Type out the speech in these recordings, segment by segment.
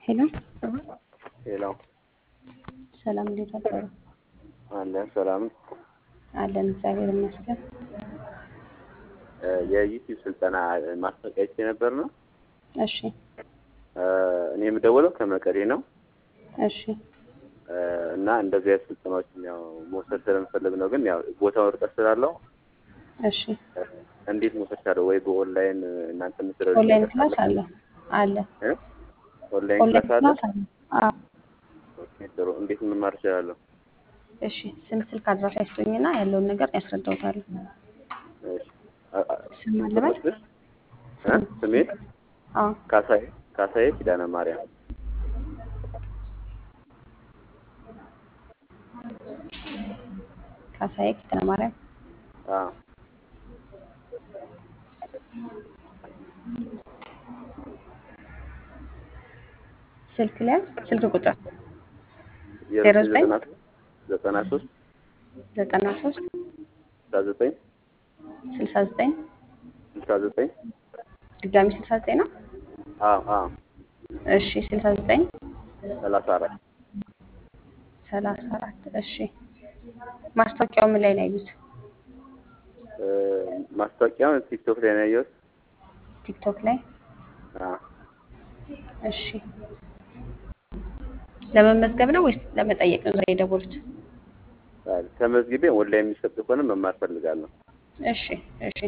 ሄሎ ሄሎ ሰላም፣ እንዴት አደሩ? አለን ሰላም። አለን እግዚአብሔር ይመስገን። የዩቲዩብ ስልጠና ማስታወቂያ አይቼ ነበር ነው። እሺ እኔ የምደውለው ከመቀሌ ነው እሺ እና እንደዚህ አይነት ስልጠናዎችን ያው መውሰድ ስለምፈልግ ነው። ግን ያው ቦታው ርቀት ስላለው እሺ እንዴት መውሰድ ቻለው? ወይ በኦንላይን እናንተ ምትረ ኦንላይን ክላስ አለ አለ ኦንላይን ኦንላይን ክላስ አለ። ክላስ አለ። አዎ ኦኬ፣ ጥሩ። እንዴት መማር እችላለሁ? እሺ ስም፣ ስልክ፣ አድራሻ ይስጡኝና ያለውን ነገር ያስረዳውታለሁ። እሺ አ- አ- ስም አለበት? እ? ስሜ አዎ ካሳዬ ካሳዬ ኪዳነ ማርያም ካሳዬ ኪዳነ ማርያም። አዎ ስልክ ሊያዝ ስልክ ቁጥር ዜሮ ዜሮ ዘጠኝ ዘጠና ሶስት ዘጠና ሶስት ስልሳ ዘጠኝ ስልሳ ዘጠኝ ስልሳ ዘጠኝ ድጋሚ ስልሳ ዘጠኝ ነው። አዎ አዎ እሺ ስልሳ ዘጠኝ ሰላሳ አራት ሰላሳ አራት እሺ ማስታወቂያው ምን ላይ ነው ያዩት? እ፣ ማስታወቂያውን ቲክቶክ ላይ ነው ያየሁት። ቲክቶክ ላይ አዎ እሺ ለመመዝገብ ነው ወይስ ለመጠየቅ ነው ዛሬ የደወሉት? አዎ፣ ተመዝግቤ ኦንላይን የሚሰጥ ከሆነ መማር ፈልጋለሁ። እሺ እሺ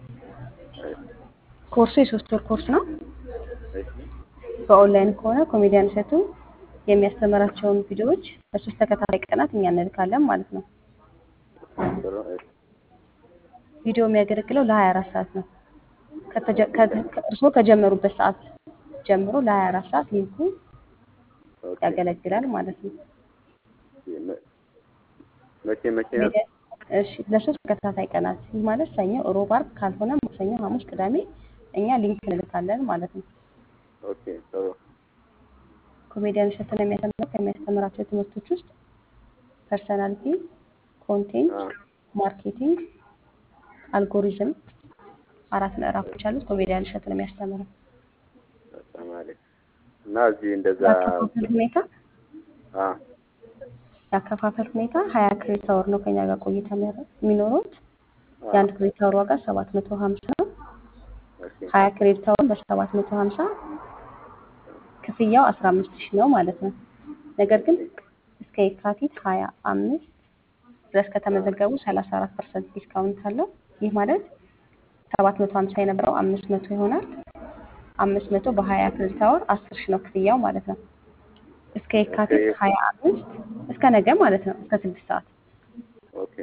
ኮርሱ የሶስት ወር ኮርስ ነው። እሺ በኦንላይን ከሆነ ኮሜዲያን እሸቱ የሚያስተምራቸውን ቪዲዮዎች በሶስት ተከታታይ ቀናት እኛ እንልካለን ማለት ነው። ጥሩ። እሺ ቪዲዮ የሚያገለግለው ለ24 ሰዓት ነው። ከተጀ- ከ- ከ- እርስዎ ከጀመሩበት ሰዓት ጀምሮ ለ24 ሰዓት ሊንኩ ኦኬ። ያገለግላል ማለት ነው። መ- መቼ መቼ ነው? ኮሜዲያን- እሺ ለሶስት ተከታታይ ቀናት ይህ ማለት ሰኞ፣ ሮብ፣ ዓርብ ካልሆነ ማክሰኞ፣ ሐሙስ፣ ቅዳሜ እኛ ሊንክ እንልካለን ማለት ነው። ኦኬ ጥሩ። ኮሜዲያን እሸቱን የሚያስተምረው ከሚያስተምራቸው ትምህርቶች ውስጥ ፐርሰናሊቲ፣ ኮንቴንት፣ አዎ ማርኬቲንግ፣ አልጎሪዝም አራት ምዕራፎች አሉት። ኮሜዲያን እሸቱን የሚያስተምረው በጣም አሪፍ እና እዚህ እንደዛ ያከፋፈል ሁኔታ አዎ ያከፋፈል ሁኔታ ሀያ ክሬዲት አወር ነው ከኛ ጋር ቆይታ የሚያደርግ- የሚኖሩት አዎ የአንድ ክሬዲት አወር ዋጋ ሰባት መቶ ሀምሳ ነው። ኦኬ ሀያ ክሬዲት አወር በሰባት መቶ ሀምሳ ክፍያው አስራ አምስት ሺህ ነው ማለት ነው። ነገር ግን እስከ የካቲት ሀያ አምስት ድረስ ከተመዘገቡ ሰላሳ አራት ፐርሰንት ዲስካውንት አለው። ይህ ማለት ሰባት መቶ ሀምሳ የነበረው አምስት መቶ ይሆናል። አምስት መቶ በሀያ ክሬዲት አወር አስር ሺህ ነው ክፍያው ማለት ነው። እስከ የካቲት ኦኬ ሀያ አምስት እስከ ነገ ማለት ነው እስከ ስድስት ሰዓት ኦኬ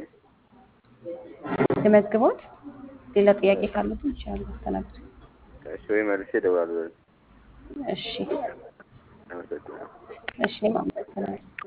ልመዝግቦት። ሌላ ጥያቄ ካሉት ይችላሉ አስተናግዱ። እሺ ወይ መልሼ እደውላለሁ። እሺ አመሰግናለሁ። እሺ እኔም አመሰግናለሁ።